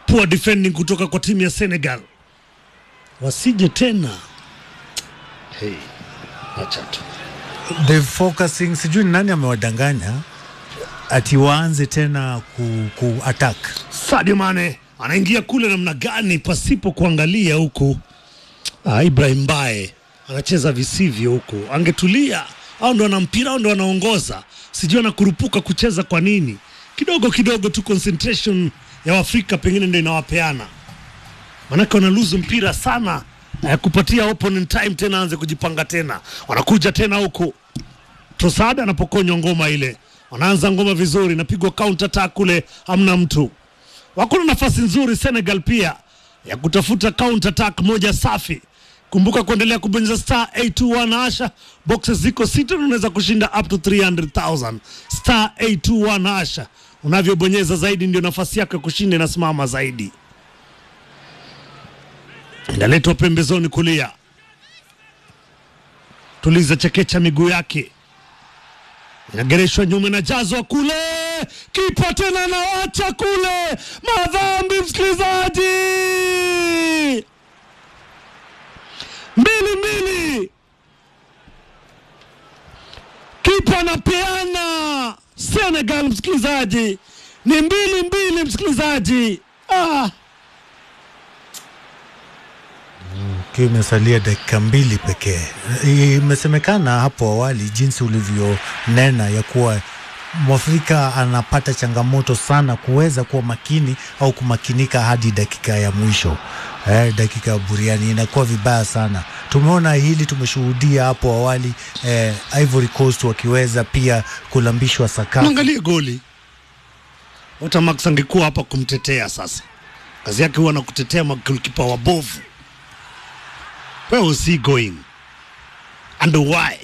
poor defending kutoka kwa timu ya Senegal, wasije tena. Hey, acha tu the focusing, sijui ni nani amewadanganya ati waanze tena ku, ku attack Sadio Mane anaingia kule namna gani pasipo kuangalia huku. Ah, Ibrahim Bae anacheza visivyo huku, angetulia au ndo ana mpira au ndo anaongoza, sijui anakurupuka kucheza kwa nini. Kidogo kidogo tu concentration ya Waafrika pengine ndo inawapeana, manake wanaluzu mpira sana eh, kupatia opponent time tena aanze kujipanga tena, wanakuja tena huku Trossard anapokonywa ngoma ile, wanaanza ngoma vizuri, napigwa counter attack kule, hamna mtu. Wako na nafasi nzuri Senegal pia ya kutafuta counter attack moja safi. Kumbuka kuendelea kubonyeza star 821 hasha, boxes ziko sita na unaweza kushinda up to 300,000 star 821 hasha. Unavyobonyeza zaidi ndio nafasi yako ya kushinda inasimama zaidi. Inaletwa pembezoni kulia, tuliza chekecha miguu yake inagereshwa nyuma inajazwa kule, kipa tena anawacha kule, madhambi msikilizaji, mbili mbili, kipa anapeana Senegal, msikilizaji, ni mbili mbili, msikilizaji ah. ikiwa imesalia dakika mbili pekee. Imesemekana hapo awali jinsi ulivyonena ya kuwa Mwafrika anapata changamoto sana kuweza kuwa makini au kumakinika hadi dakika ya mwisho. Eh, dakika ya buriani inakuwa vibaya sana. Tumeona hili, tumeshuhudia hapo awali eh, Ivory Coast wakiweza pia kulambishwa sakafu. Mwangalie goli Ota Max angekuwa hapa kumtetea sasa, kazi yake huwa na kutetea magolikipa wabovu. Where was he going and why?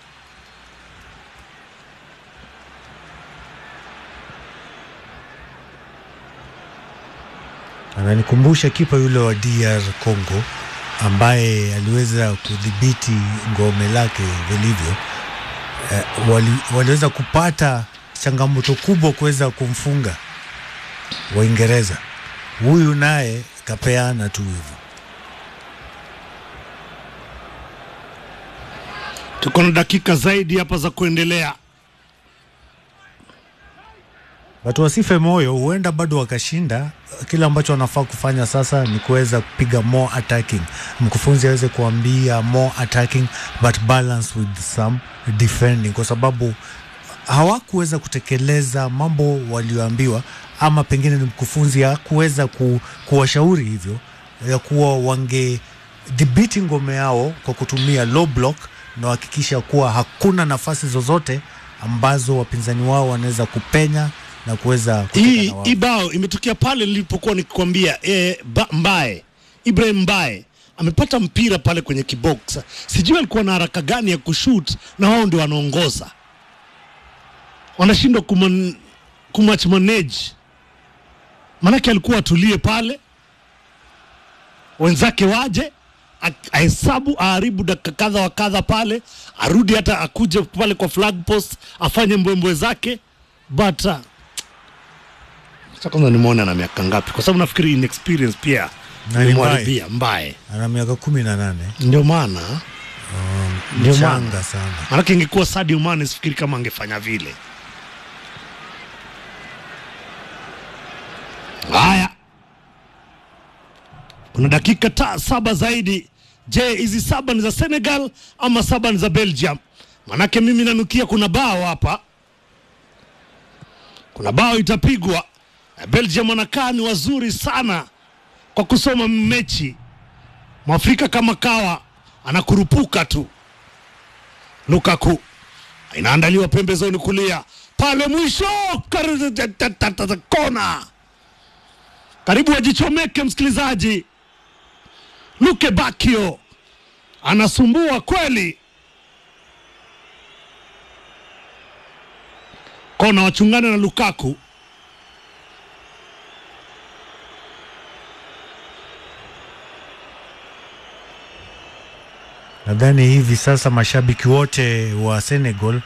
Ananikumbusha kipa yule wa DR Congo ambaye aliweza kudhibiti ngome lake vilivyo. Eh, wali, waliweza kupata changamoto kubwa kuweza kumfunga Waingereza. Huyu naye kapeana tu hivyo. Tuko na dakika zaidi hapa za kuendelea. Watu wasife moyo, huenda bado wakashinda. Kile ambacho wanafaa kufanya sasa ni kuweza kupiga more attacking. Mkufunzi aweze kuambia more attacking but balance with some defending, kwa sababu hawakuweza kutekeleza mambo walioambiwa, ama pengine ni mkufunzi hakuweza ku, kuwashauri hivyo ya kuwa wangedhibiti ngome yao kwa kutumia low block na wahakikisha kuwa hakuna nafasi zozote ambazo wapinzani wao wanaweza kupenya na kuweza kutoka Hii na wao. hii bao imetokea pale nilipokuwa nikikwambia eh, ba, Mbaye Ibrahim Mbaye amepata mpira pale kwenye kibox, sijui alikuwa na haraka gani ya kushoot, na wao ndio wanaongoza, wanashindwa kuman, kumatch manage, maanake alikuwa atulie pale, wenzake waje a- ahesabu aharibu dakika kadha wa kadha pale, arudi hata akuje pale kwa flag post afanye mbwembwe zake but uh, sasa kwanza nimeona na miaka ngapi, kwa sababu nafikiri inexperience pia Na ni imemharibia mbaye, ana miaka kumi na nane ndio maana ndio maana mchanga sana. maanake ingekuwa Sadio Mane sifikiri kama angefanya vile. Haya, kuna dakika ta saba zaidi. Je, hizi saba ni za Senegal ama saba ni za Belgium? Manake mimi nanukia kuna bao hapa, kuna bao itapigwa. Belgium wanakaa ni wazuri sana kwa kusoma mechi. Mwafrika kama kawa anakurupuka tu. Lukaku inaandaliwa pembezoni kulia pale mwisho, kar- kona karibu ajichomeke msikilizaji. Luke Bakio anasumbua kweli. Kona wachungana na Lukaku. Nadhani hivi sasa mashabiki wote wa Senegal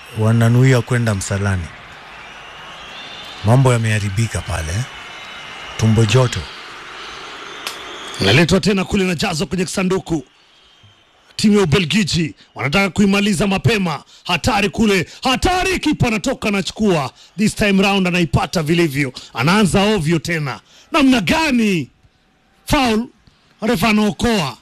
wananuia kwenda msalani. Mambo yameharibika pale. tumbo joto. Inaletwa tena kule na jazo kwenye kisanduku. Timu ya Ubelgiji wanataka kuimaliza mapema. Hatari kule, hatari! Kipa anatoka anachukua, this time round anaipata vilivyo, anaanza ovyo tena. Namna gani? Foul, refa anaokoa.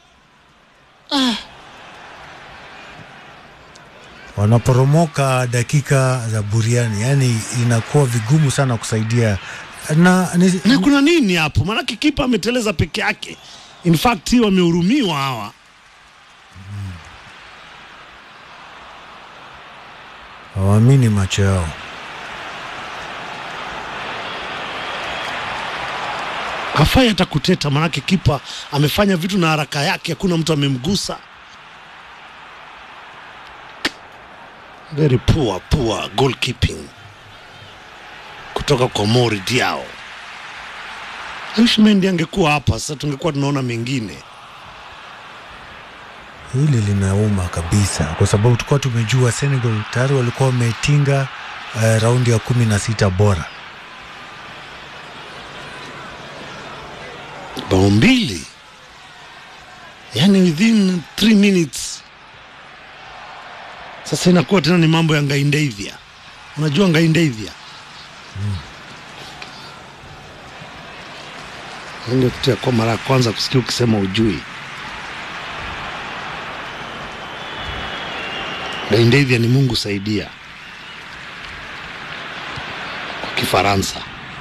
Wanaporomoka dakika za buriani, yani inakuwa vigumu sana kusaidia na, ni, Na kuna nini hapo? Maanake kipa ameteleza peke yake. In fact wamehurumiwa hawa. hawaamini macho yao. hafai hata kuteta, maanake kipa amefanya vitu na haraka yake, hakuna mtu amemgusa. Very poor, poor goalkeeping kutoka kwa Mori Diao. Mendy angekuwa hapa sasa, tungekuwa tunaona mengine. Hili linauma kabisa, kwa sababu tulikuwa tumejua Senegal tayari walikuwa wametinga uh, raundi ya kumi na sita bora. bao mbili, yani within 3 minutes. Sasa inakuwa tena ni mambo ya Ngaindeithia. Unajua Ngaindeithia ndio kitu ya kwa mara ya kwanza kusikia ukisema ujui. Ngaindeithia ni Mungu saidia kwa Kifaransa.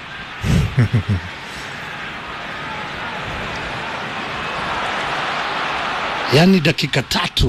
yaani dakika tatu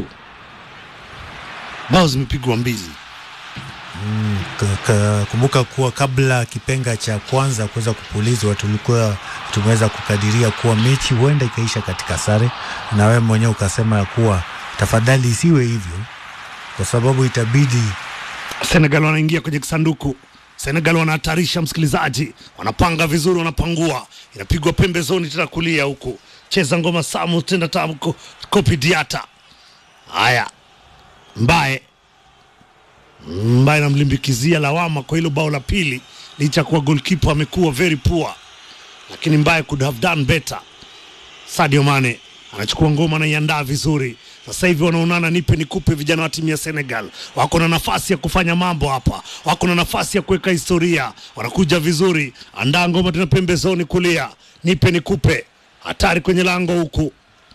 bao zimepigwa mbili. K- k- Kumbuka kuwa kabla kipenga cha kwanza kuweza kupulizwa, tulikuwa tumeweza kukadiria kuwa mechi huenda ikaisha katika sare, na wewe mwenyewe ukasema ya kuwa tafadhali isiwe hivyo, kwa sababu itabidi Senegal wanaingia kwenye kisanduku. Senegal wanahatarisha, msikilizaji, wanapanga vizuri, wanapangua, inapigwa pembezoni tena kulia huku, cheza ngoma Samu tena tamko kopi Diata. Haya, Mbaye Mbaye namlimbikizia lawama kwa hilo bao la pili, licha kuwa goalkeeper amekuwa very poor, lakini Mbaye could have done better. Sadio Mane anachukua ngoma anaiandaa vizuri. Sasa hivi wanaonana, nipe nikupe. Vijana wa timu ya Senegal wako na nafasi ya kufanya mambo hapa, wako na nafasi ya kuweka historia, wanakuja vizuri. Andaa ngoma tena pembezoni kulia, nipe nikupe. Hatari kwenye lango huku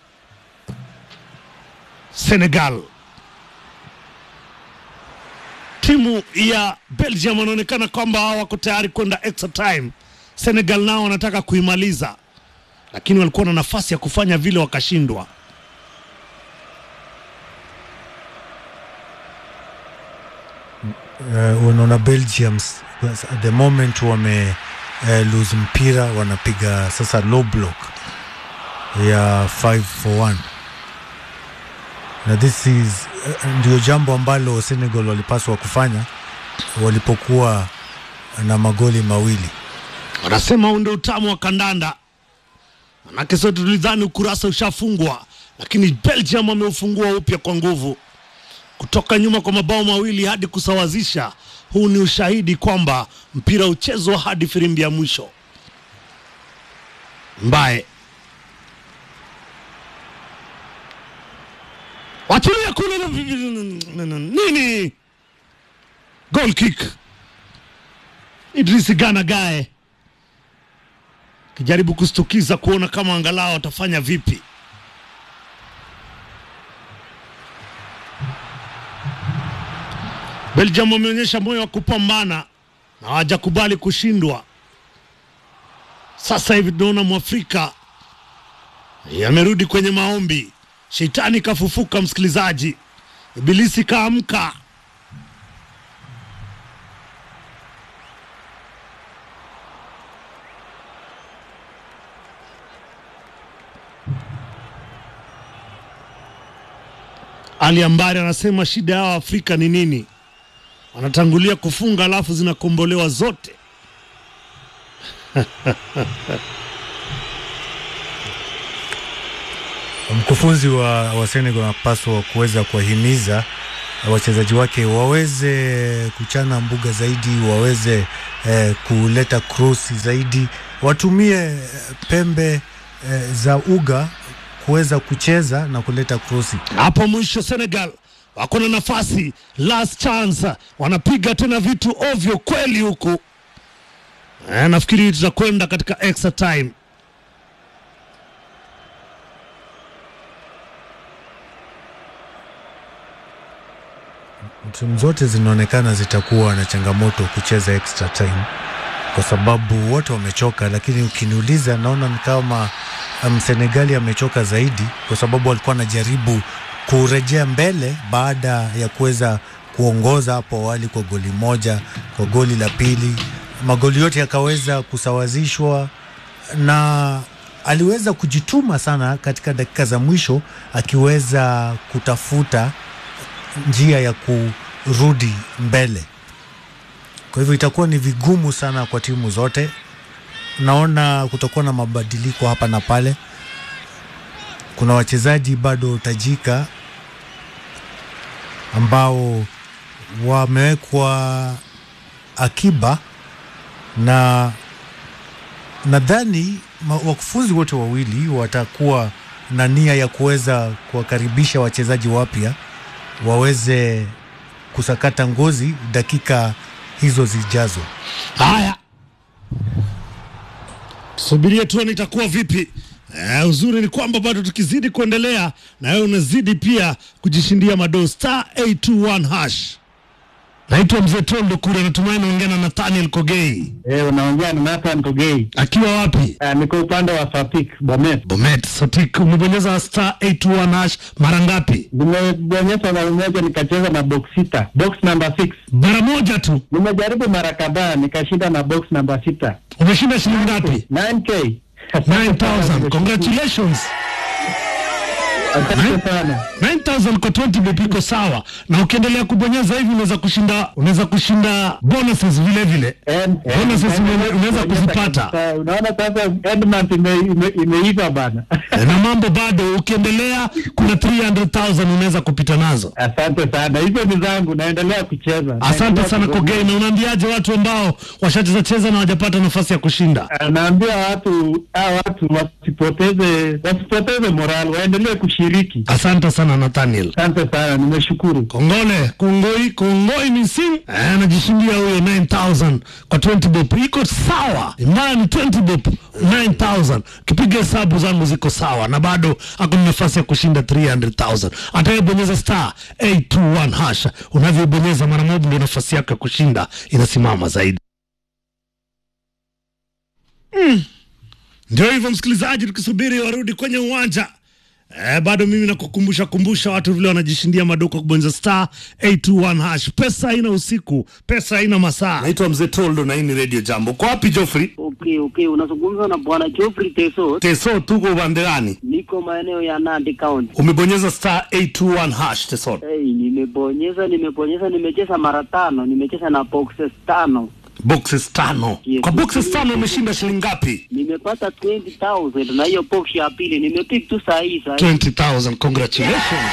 Senegal. Timu ya Belgium wanaonekana kwamba hao wako tayari kwenda extra time. Senegal nao wanataka kuimaliza lakini walikuwa na nafasi ya kufanya vile wakashindwa. uh, unaona Belgium s- at the moment wame uh, lose mpira, wanapiga sasa low block ya 5 for 1 na this is uh, ndio jambo ambalo Senegal walipaswa kufanya walipokuwa na magoli mawili. Wanasema huu ndio utamu wa kandanda, manake sote tulidhani ukurasa ushafungwa, lakini Belgium wameufungua upya kwa nguvu, kutoka nyuma kwa mabao mawili hadi kusawazisha. Huu ni ushahidi kwamba mpira uchezwa hadi firimbi ya mwisho. Mbaye wachilia kule na- nini, goal kick. Idrisi Gana Gae kijaribu kustukiza kuona kama angalau watafanya vipi. Belgium wameonyesha moyo wa kupambana na hawajakubali kushindwa. Sasa hivi tunaona Mwafrika yamerudi kwenye maombi, shetani kafufuka, msikilizaji, ibilisi kaamka. Ali Ambari anasema shida yao Afrika ni nini? Wanatangulia kufunga alafu zinakombolewa zote. Mkufunzi wa, wa Senegal anapaswa kuweza kuwahimiza wachezaji wake waweze kuchana mbuga zaidi, waweze eh, kuleta krosi zaidi, watumie eh, pembe eh, za uga kuweza kucheza na kuleta krosi. hapo mwisho Senegal wako na nafasi, last chance, wanapiga tena vitu ovyo kweli huku. Eh, nafikiri tutakwenda katika extra time. timu zote zinaonekana zitakuwa na changamoto kucheza extra time kwa sababu wote wamechoka, lakini ukiniuliza, naona ni kama um, Senegali amechoka zaidi kwa sababu alikuwa anajaribu kurejea mbele baada ya kuweza kuongoza hapo awali kwa goli moja, kwa goli la pili, magoli yote yakaweza kusawazishwa na aliweza kujituma sana katika dakika za mwisho akiweza kutafuta njia ya kurudi mbele. Kwa hivyo itakuwa ni vigumu sana kwa timu zote. Naona kutakuwa na mabadiliko hapa na pale. Kuna wachezaji bado tajika ambao wamewekwa akiba na nadhani ma- wakufunzi wote wawili watakuwa na nia ya kuweza kuwakaribisha wachezaji wapya waweze kusakata ngozi dakika hizo zijazo. Haya, subirie tuone itakuwa vipi. Eh, uzuri ni kwamba bado tukizidi kuendelea na wewe unazidi pia kujishindia madoo star 821 hash. Naitwa Mzee Tondo Kure, natumai naongea na Nathaniel Kogei Eh, unaongea na Nathan Togei. akiwa wapi? Uh, niko upande wa Sapik Bomet. Bomet Sotik. Umebonyeza star 821 hash mara ngapi? Nimebonyeza mara moja nikacheza na box sita, box number 6. Mara moja tu. Nimejaribu mara kadhaa nikashinda na box number sita. Umeshinda shilingi ngapi? 9k. 9000. Congratulations. Asante sana. 9000 kwa 20 bob iko sawa, na ukiendelea kubonyeza hivi unaweza kushinda unaweza kushinda bonuses vile vile. And- Bonuses and- ume- unaweza and- kuzipata. Sasa, Unaona sasa Edmund ime- ime- imeiva bana. na mambo bado, ukiendelea kuna 300,000 unaweza kupita nazo. Asante sana. Hizo ni zangu naendelea kucheza. Asante Naendelea sana kubonyeza. Kogei, na unaambiaje watu ambao washacheza cheza na hawajapata nafasi ya kushinda? Naambia watu hawa watu wasipoteze wasipoteze moral, waendelee kushiriki. Asante sana Nathaniel. Asante sana, nimeshukuru. Kongole kongoi kongoi misim Eh, anajishindia huyo 9000 kwa 20 bob iko sawa, mbaya ni 20 bob 9000. Kipiga hesabu zangu ziko sawa, na bado ako na nafasi ya kushinda 300000. Atakayebonyeza star 821 hash, unavyobonyeza mara moja, ndio nafasi yako ya kushinda inasimama zaidi. Mm. Ndio hivyo msikilizaji, tukisubiri warudi kwenye uwanja Eh, bado mimi nakukumbusha kumbusha watu vile wanajishindia maduka kubonyeza star 821 hash. Pesa haina usiku, pesa haina masaa. Naitwa Mzee Toldo na hii ni Radio Jambo. Kwa wapi Joffrey? Okay, okay, unazungumza na bwana Geoffrey Teso. Teso, tuko upande gani? Niko maeneo ya Nandi County. Umebonyeza star 821 hash Teso. Hey, nimebonyeza nimebonyeza, nimecheza mara tano, nimecheza na boxes tano, Boxes tano. Yes. Kwa boxes tano umeshinda shilingi ngapi? nimepata 20,000 na hiyo box ya pili nimepick tu saa hii saa hii. 20,000. Congratulations.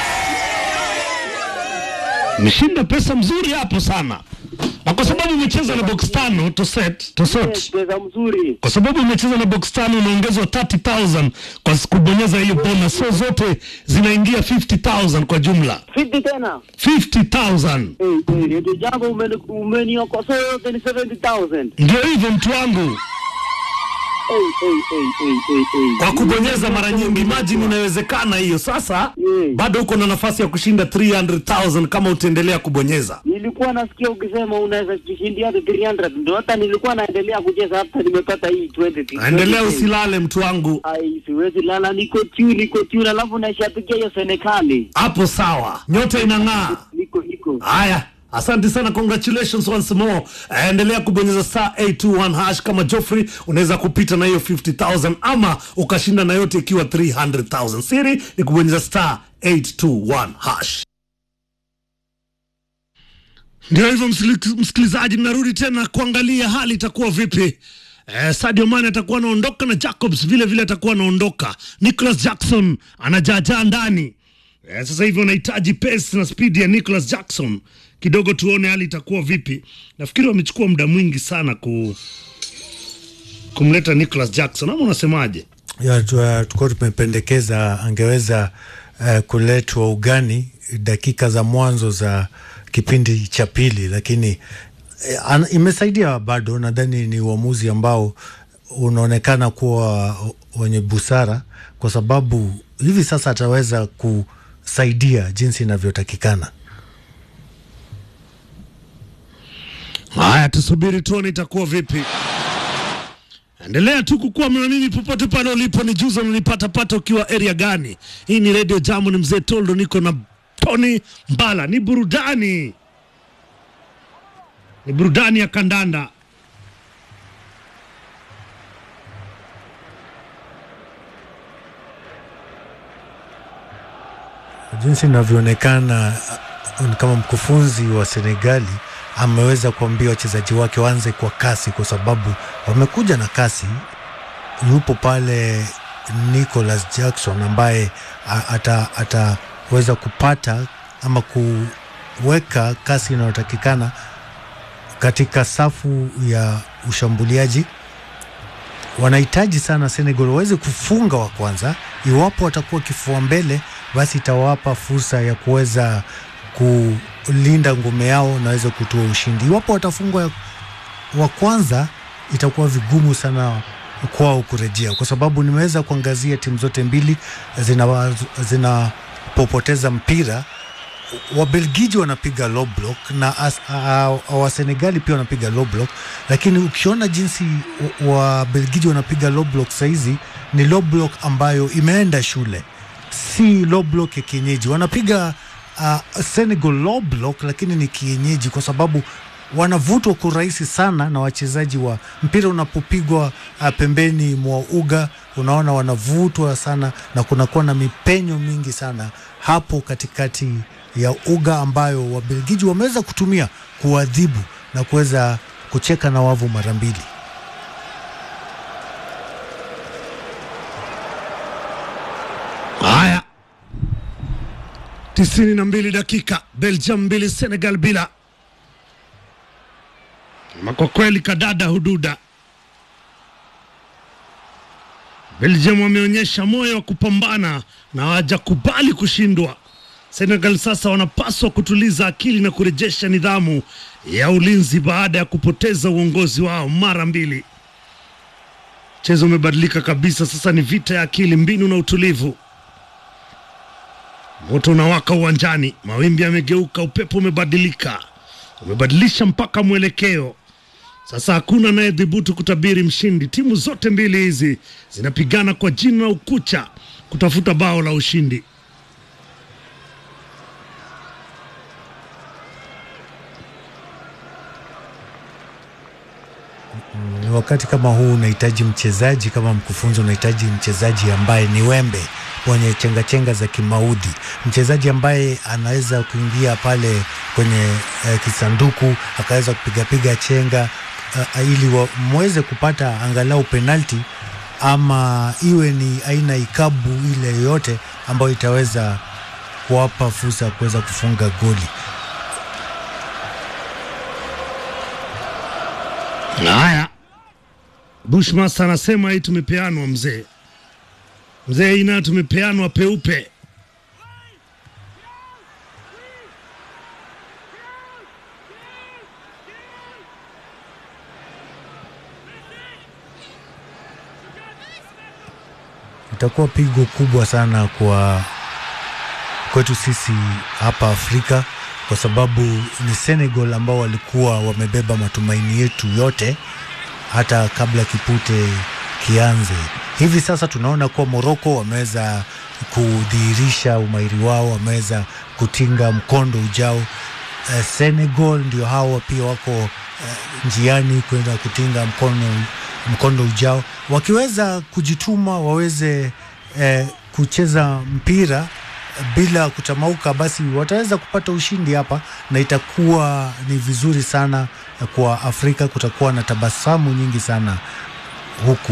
Umeshinda pesa mzuri hapo sana. Na kwa sababu umecheza na box tano to set, to Yes, sort. pesa mzuri. kwa sababu umecheza na box tano unaongezwa 30000 kwa kubonyeza hiyo bonus, so zote zinaingia 50000 kwa jumla 50 tena. 50000 Hey, hey, ndio jambo umeni- umeniokosoa yote ni 70,000. ndio hivyo mtu wangu, Hey, hey, hey, hey, hey, hey. kwa kubonyeza mara nyingi. Imagine inawezekana hiyo. Sasa Yeah. bado uko na nafasi ya kushinda 300000 kama utaendelea kubonyeza. Nilikuwa nasikia ukisema unaweza jishindia hadi 300 ndio hata nilikuwa naendelea kucheza hata nimepata hii 20. Endelea 20. usilale mtu wangu, Ai, siwezi lala, niko tune, niko tune, alafu naishapikia hiyo Senekali. hapo sawa, nyota inang'aa. Niko niko Haya, asante sana, congratulations once more. Eh, Endelea kubonyeza star 821 hash kama Joffrey, unaweza kupita na hiyo 50000 ama ukashinda na yote ikiwa 300000. Siri ni kubonyeza star 821 hash. Ndio hivyo msili- msikilizaji, narudi tena kuangalia hali itakuwa vipi. Eh, Sadio Mane atakuwa anaondoka na Jacobs vile vile atakuwa anaondoka. Nicholas Jackson anajaajaa ndani Eh, sasa hivi wanahitaji pace na speed ya Nicholas Jackson kidogo, tuone hali itakuwa vipi. Nafikiri wamechukua muda mwingi sana ku kumleta Nicholas Jackson, ama unasemaje? ya tu- tulikuwa tumependekeza angeweza uh, kuletwa ugani dakika za mwanzo za kipindi cha pili, lakini eh, ana- imesaidia bado. Nadhani ni uamuzi ambao unaonekana kuwa wenye busara, kwa sababu hivi sasa ataweza kusaidia jinsi inavyotakikana. Haya, tusubiri tuone itakuwa vipi. Endelea tu kukuwa na mimi popote pale ulipo, ni juza unanipata pata ukiwa area gani. Hii ni Radio Jamu, ni mzee Toldo, niko na Tony Mbala. Ni burudani, ni burudani ya kandanda. jinsi inavyoonekana uh, ni kama mkufunzi wa Senegali ameweza kuambia wachezaji wake waanze kwa kasi, kwa sababu wamekuja na kasi. Yupo pale Nicholas Jackson ambaye a- ata- ataweza kupata ama kuweka kasi inayotakikana katika safu ya ushambuliaji wanahitaji sana Senegal waweze kufunga wa kwanza. Iwapo watakuwa kifua mbele, basi itawapa fursa ya kuweza kulinda ngome yao na waweze kutoa ushindi. Iwapo watafungwa wa kwanza, itakuwa vigumu sana kwao kurejea, kwa sababu nimeweza kuangazia timu zote mbili zina zinapopoteza mpira Wabelgiji wanapiga low block na as, uh, Wasenegali pia wanapiga low block, lakini ukiona jinsi wa- Wabelgiji wanapiga low block saizi ni low block ambayo imeenda shule, si low block ya kienyeji. Wanapiga uh, Senegal low block, lakini ni kienyeji kwa sababu wanavutwa kwa urahisi sana na wachezaji wa mpira. Unapopigwa uh, pembeni mwa uga, unaona wanavutwa sana na kunakuwa na mipenyo mingi sana hapo katikati ya uga ambayo Wabelgiji wameweza kutumia kuadhibu na kuweza kucheka na wavu mara mbili. Haya, tisini na mbili dakika, Belgium mbili Senegal bila. Ama kwa kweli kadada hududa. Belgium wameonyesha moyo wa kupambana na hawajakubali kushindwa. Senegal sasa wanapaswa kutuliza akili na kurejesha nidhamu ya ulinzi baada ya kupoteza uongozi wao mara mbili. Mchezo umebadilika kabisa, sasa ni vita ya akili, mbinu na utulivu. Moto unawaka uwanjani, mawimbi yamegeuka, upepo umebadilika, umebadilisha mpaka mwelekeo. Sasa hakuna anayedhubutu kutabiri mshindi. Timu zote mbili hizi zinapigana kwa jina na ukucha kutafuta bao la ushindi. Ni wakati kama huu unahitaji mchezaji kama mkufunzi, unahitaji mchezaji ambaye ni wembe mwenye chengachenga za kimaudhi, mchezaji ambaye anaweza kuingia pale kwenye eh, kisanduku akaweza kupigapiga chenga uh, ili wa- mweze kupata angalau penalti ama iwe ni aina ikabu ile yoyote ambayo itaweza kuwapa fursa ya kuweza kufunga goli. Haya, Bushmaster anasema hii tumepeanwa mzee, mzee, hii nayo tumepeanwa peupe. itakuwa pigo kubwa sana kwa kwetu sisi hapa Afrika kwa sababu ni Senegal ambao walikuwa wamebeba matumaini yetu yote hata kabla kipute kianze. Hivi sasa tunaona kuwa Morocco wameweza kudhihirisha umahiri wao, wameweza kutinga mkondo ujao. Eh, Senegal ndio hao pia wako eh, njiani kwenda kutinga mkono, mkondo ujao, wakiweza kujituma waweze eh, kucheza mpira bila kutamauka, basi wataweza kupata ushindi hapa, na itakuwa ni vizuri sana kwa Afrika. Kutakuwa na tabasamu nyingi sana huku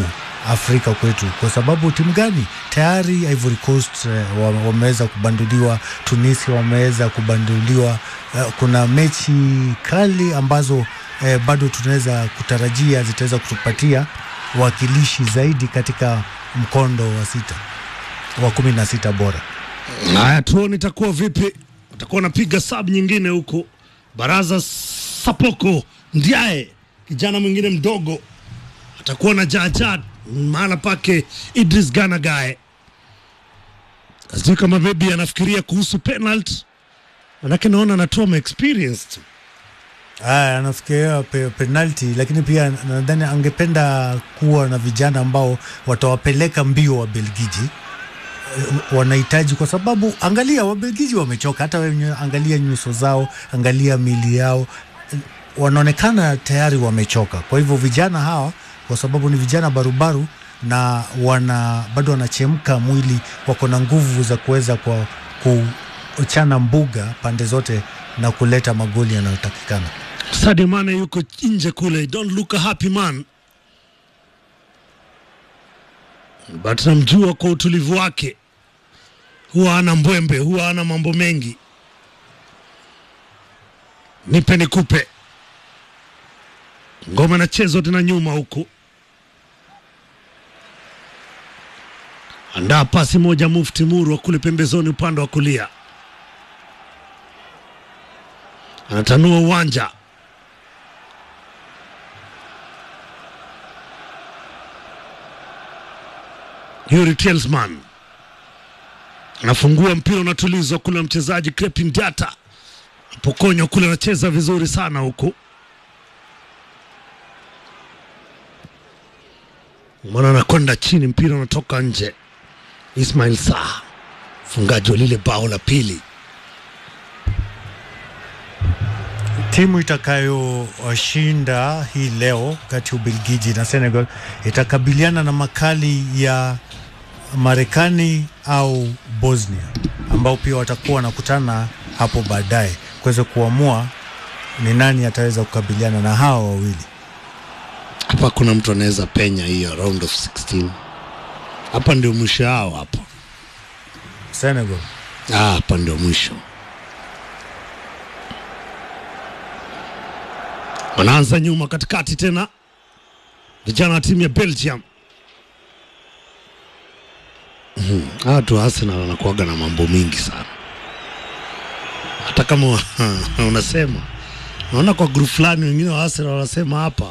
Afrika kwetu, kwa sababu timu gani tayari Ivory Coast eh, wa- wameweza kubanduliwa, Tunisia wameweza kubanduliwa. Eh, kuna mechi kali ambazo eh, bado tunaweza kutarajia zitaweza kutupatia wakilishi zaidi katika mkondo wa sita wa kumi na sita bora. Haya, tuone itakuwa vipi. Watakuwa wanapiga sub nyingine huko. Baraza Sapoko Ndiaye, kijana mwingine mdogo, atakuwa na jaja mahala pake Idris Gana Gaye. Sijui kama maybe anafikiria kuhusu penalty, manake naona anatoa ma experience tu. Aya, anafikiria pe, penalti, lakini pia nadhani angependa kuwa na vijana ambao watawapeleka mbio wa Belgiji. Eh, Wanahitaji kwa sababu angalia, Wabelgiji wamechoka. Hata wewe angalia nyuso zao, angalia mili yao, eh, wanaonekana tayari wamechoka. Kwa hivyo vijana hawa, kwa sababu ni vijana barubaru na wana bado wanachemka mwili, wako na nguvu za kuweza kwa kuchana mbuga pande zote na kuleta magoli yanayotakikana. Sadio Mane yuko nje kule, don't look a happy man, but namjua kwa utulivu wake, huwa ana mbwembe, huwa ana mambo mengi. Nipe nikupe, ngoma inachezwa tena nyuma huku, andaa pasi moja, Mufti Murwa kule pembezoni, upande wa kulia, anatanua uwanja Yuri Telsman anafungua mpira, unatulizwa kule na mchezaji Crepin Diata, apokonywa kule, anacheza vizuri sana huku, mwana anakwenda chini, mpira unatoka nje. Ismail Saa mfungaji wa lile bao la pili. Timu itakayoshinda hii leo kati ya Ubelgiji na Senegal itakabiliana na makali ya Marekani au Bosnia ambao pia watakuwa wanakutana hapo baadaye kuweza kuamua ni nani ataweza kukabiliana na hawa wawili. Hapa kuna mtu anaweza penya hiyo round of 16. Hapa ndio mwisho yao hapa. Senegal Ah, hapa ndio mwisho. Wanaanza nyuma katikati tena, vijana wa timu ya Belgium. Mhm, Hawa watu wa Arsenal wanakuwaga na mambo mingi sana, hata kama unasema naona kwa grupu fulani wengine wa Arsenal wanasema hapa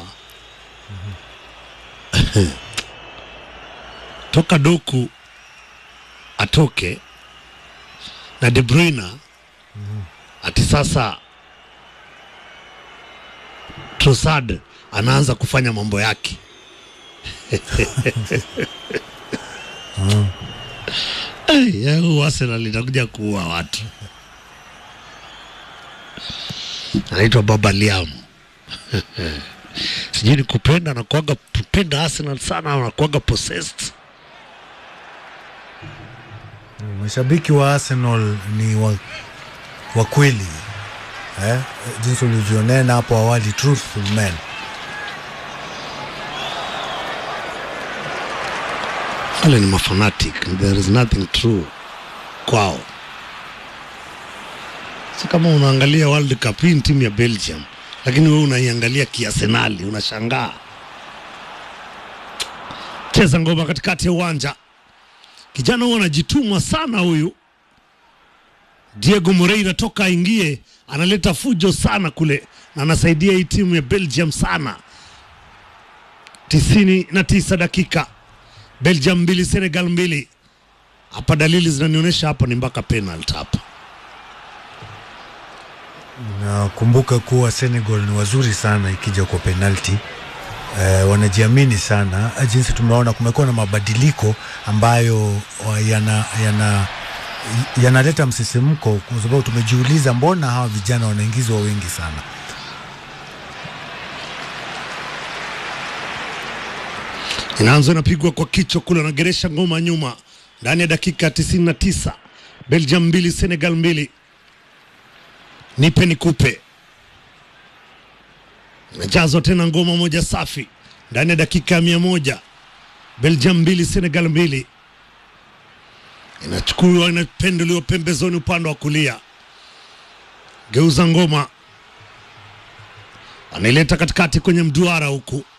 toka Doku atoke na De Bruyne ati sasa Trossard anaanza kufanya mambo yake Ai, ya, huu Arsenal itakuja kuua watu. Anaitwa Baba Liam. Sijui ni kupenda anakuaga kupenda Arsenal sana au anakuaga possessed. mashabiki wa Arsenal ni wa, wa kweli eh? Jinsi ulivyonena hapo awali, truthful men. Wale ni mafanatic, there is nothing true kwao. Si kama unaangalia World Cup, hii ni timu ya Belgium, lakini wewe unaiangalia kiarsenali, unashangaa. Cheza ngoma katikati ya uwanja, kijana huyu anajituma sana huyu. Diego Moreira toka aingie, analeta fujo sana kule na anasaidia hii timu ya Belgium sana. tisini na tisa dakika Belgium mbili Senegal mbili. Hapa dalili zinanionyesha hapa ni mpaka penalty hapa. Nakumbuka kuwa Senegal ni wazuri sana ikija kwa penalti eh, wanajiamini sana. Jinsi tumeona kumekuwa na mabadiliko ambayo wa- yana yana yanaleta msisimko, kwa sababu tumejiuliza mbona hawa vijana wanaingizwa wengi sana. Inaanza inapigwa kwa kichwa kule, anageresha ngoma nyuma ndani ya dakika 99. Belgium mbili Senegal mbili. Nipe nikupe. Inajazwa tena ngoma moja safi ndani ya dakika ya mia moja. Belgium mbili Senegal mbili. Inachukuliwa inapenduliwa pembezoni upande wa kulia, geuza ngoma, anaileta katikati kwenye mduara huku